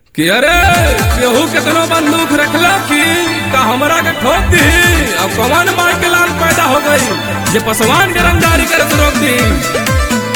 कि अरे केहू केतनो बंदूक रखला कि का हमरा के ठोक दी अब कौन मार के लाल पैदा हो गई जे पसवान के रंगदारी करे से रोक दी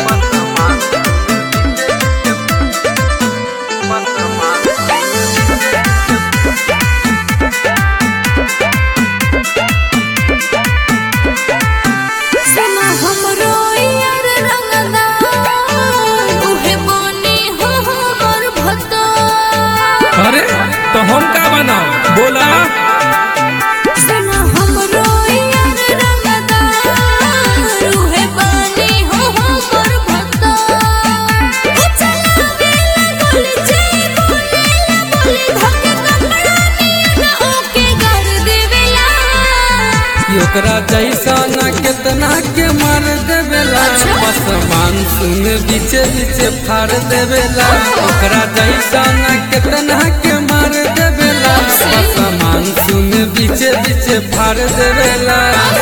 सना हमरो यार रंगदा उहे बनी हो हमर भक्ता अरे तो हम का बनाओ बोला सना हमरो यार रंगदा उहे बनी हो हमर भक्ता ओ चला बेला गोली जय बोलेला बोले धके कपड़ा नियन ओके कर देवेला कि ओकरा जैसा न केतना के मार देवेला अच्छा। बस मानसून बीचे बीचे फाड़ देवेला ओकरा जैसा न केतना के मार देवेला बस मानसून बीचे बीचे फाड़ देवेला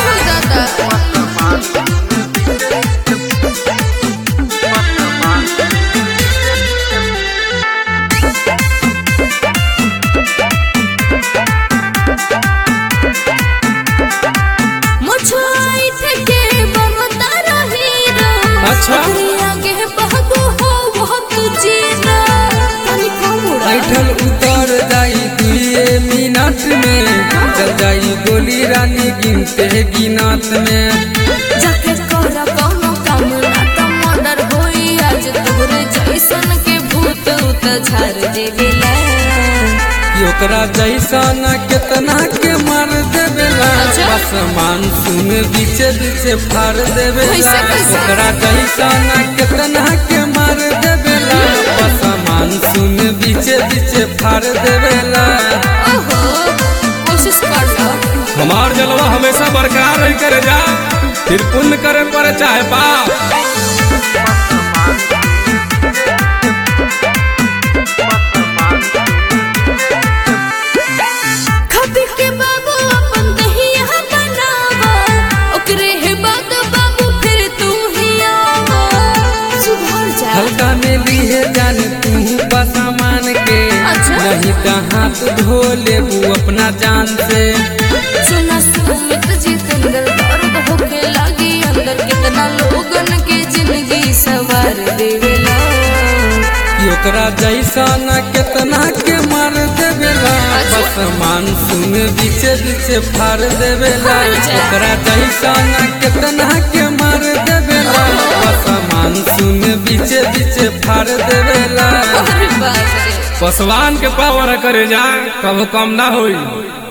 दादा मुझाई थके बमता रही अच्छा। आगे बहगो हो वो तुझे ना तनी कमुड़ा ऐठल उतर जाई दुए मिनट में चल जाई गोली रानी गिनते गिनात में जाके कर कोनो काम ना त मर्डर होई आज तोरे जैसन के भूत उत झार देवेला कि ओकरा जैसा न केतना के मार देवेला अच्छा। बस मानसून बीचे बीचे फाड़ देवेला कैसे, कैसे? ओकरा जैसा न केतना के मार देवेला बस मानसून बीचे बीचे फाड़ देवेला ओहो कोशिश कर लो हमार जलवा हमेशा बरकरार रही करे जा फिर पुण्य करे पर चाहे पाप खबी के बाबू अपन दहिया बनावा ओकरे हे बाद बाबू फिर तू ही आवा सुधर जा हल्का में लिए जान तू बसामान के अच्छा। नहीं तो हाथ धो लेबू अपना जान से सुना सुमित जितेंद्र दर्द होके लागी अंदर कितना लोगन के जिंदगी सवार देवेला कि ओकरा जैसा न केतना के मार देवेला अच्छा। बस मानसून बीचे बीचे फाड़ देवेला अच्छा। ओकरा जैसा न केतना के मार देवेला बस मानसून बीचे बीचे फाड़ देवेला अरे बाप रे पसवान के पावर करे जा कब कम ना होई